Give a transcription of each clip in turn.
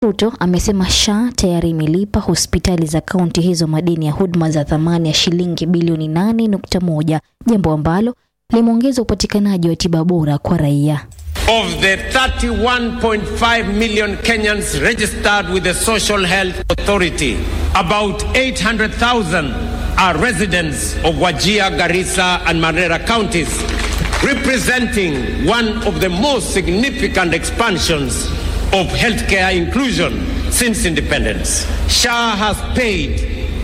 Ruto amesema SHA tayari imelipa hospitali za kaunti hizo madeni ya huduma za thamani ya shilingi bilioni 8.1, jambo ambalo limeongeza upatikanaji wa tiba bora kwa raia. Of the 31.5 million Kenyans registered with the Social Health Authority, about 800,000 are residents of Wajir, Garissa, and Mandera counties, representing one of the most significant expansions of healthcare inclusion since independence. SHA has paid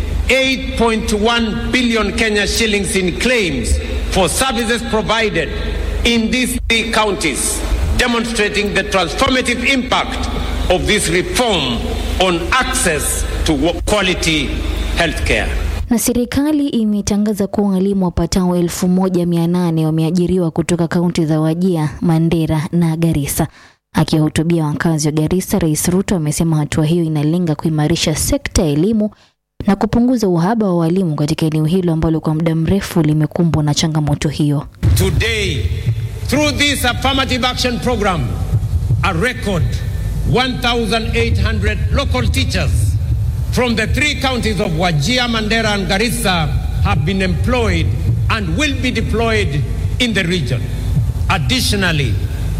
8.1 billion Kenya shillings in claims for services provided in these three counties, demonstrating the transformative impact of this reform on access to quality healthcare. Na serikali imetangaza kuwa walimu wapatao elfu moja mia nane wameajiriwa kutoka kaunti za Wajia, Mandera na Garissa. Akiwahutubia wakazi wa Garissa, Rais Ruto amesema hatua hiyo inalenga kuimarisha sekta ya elimu na kupunguza uhaba wa walimu katika eneo hilo ambalo kwa muda mrefu limekumbwa na changamoto hiyo. Today, through this affirmative action program, a record 1,800 local teachers from the three counties of Wajir, Mandera, and Garissa have been employed and will be deployed in the region. Additionally,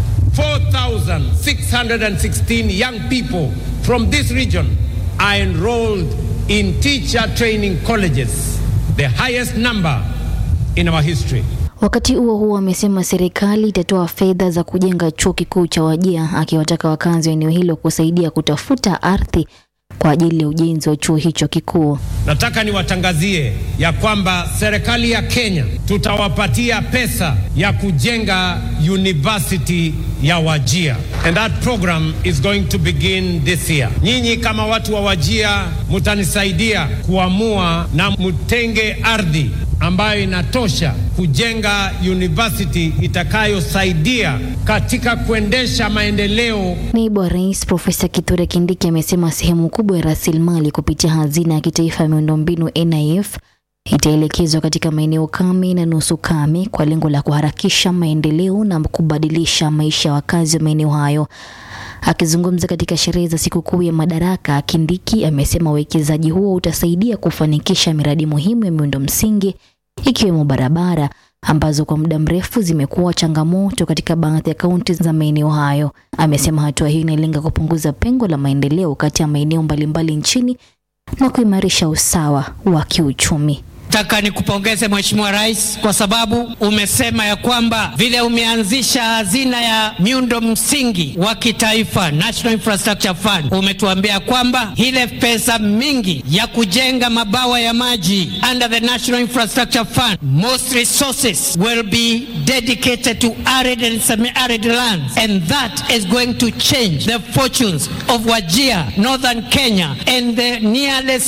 4,616 young people from this region are enrolled in teacher training colleges, the highest number in our history. Wakati huo huo, amesema serikali itatoa fedha za kujenga chuo kikuu cha Wajia, akiwataka wakazi wa eneo hilo kusaidia kutafuta ardhi kwa ajili ya ujenzi wa chuo hicho kikuu. Nataka niwatangazie ya kwamba serikali ya Kenya tutawapatia pesa ya kujenga university ya Wajia and that program is going to begin this year. Nyinyi kama watu wa Wajia mutanisaidia kuamua na mutenge ardhi ambayo inatosha kujenga university itakayosaidia katika kuendesha maendeleo. Naibu wa Rais Profesa Kithure Kindiki amesema sehemu kubwa ya rasilimali kupitia hazina ya kitaifa ya miundombinu NIF itaelekezwa katika maeneo kame na nusu kame kwa lengo la kuharakisha maendeleo na kubadilisha maisha ya wakazi wa maeneo hayo. Akizungumza katika sherehe za sikukuu ya Madaraka, Kindiki amesema uwekezaji huo utasaidia kufanikisha miradi muhimu ya miundo msingi ikiwemo barabara ambazo kwa muda mrefu zimekuwa changamoto katika baadhi ya kaunti za maeneo hayo. Amesema hatua hiyo inalenga kupunguza pengo la maendeleo kati ya maeneo mbalimbali nchini na kuimarisha usawa wa kiuchumi. Nataka nikupongeze Mheshimiwa Rais kwa sababu umesema ya kwamba vile umeanzisha hazina ya miundo msingi wa kitaifa National Infrastructure Fund, umetuambia kwamba ile pesa mingi ya kujenga mabawa ya maji under the National Infrastructure Fund, most resources will be dedicated to arid and semi-arid lands and that is going to change the fortunes of Wajir, Northern Kenya and the nearly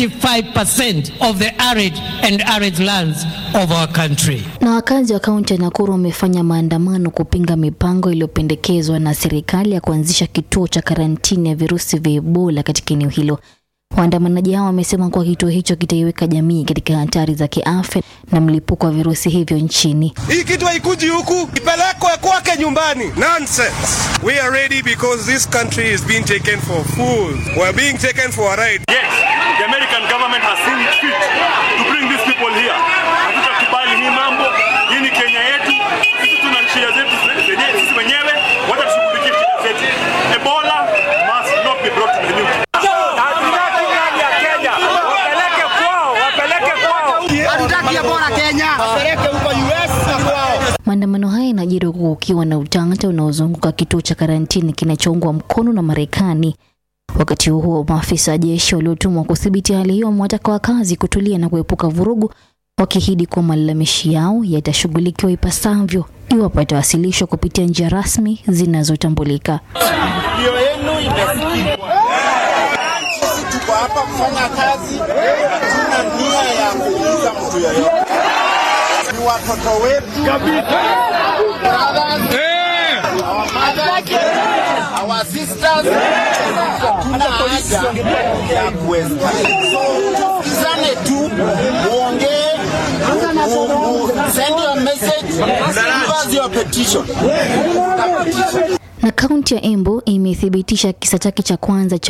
75% of the arid and arid lands of our country. Na wakazi wa kaunti ya Nakuru wamefanya maandamano kupinga mipango iliyopendekezwa na serikali ya kuanzisha kituo cha karantini ya virusi vya Ebola katika eneo hilo. Waandamanaji hao wamesema kuwa kituo hicho kitaiweka jamii katika hatari za kiafya na mlipuko wa virusi hivyo nchini. Hii kitu haikuji huku, ipelekwe kwake nyumbani. Nonsense. We are ready because this country is being taken for fools. We are being taken for a ride. Yes, the American government has seen fit to bring these people here. Hatutakubali hii mambo. Hii ni Kenya yetu. Sisi tuna shida zetu zenyewe sisi wenyewe, wacha tushughulikie shida zetu. Ebola must not be brought to the news. Maandamano haya yanajiri huku kukiwa na utata unaozunguka kituo cha karantini kinachoungwa mkono na Marekani. Wakati huo huo, maafisa wa jeshi waliotumwa kudhibiti hali hiyo wamewataka wakazi kutulia na kuepuka vurugu, wakiahidi kuwa malalamishi yao yatashughulikiwa ipasavyo iwapo yatawasilishwa kupitia njia rasmi zinazotambulika. Ndio yenu imesikika. Sisi tuko hapa kufanya kazi, hatuna nia ya kuuliza mtu yoyote. Ni watoto wetu, brothers, our mothers, our sisters. Hatuna haja ya kuwesta. So tusikizane tu, muongee, mu- mu- send your message, give us your petition. Petition. Na kaunti ya Embu imethibitisha kisa chake cha kwanza cha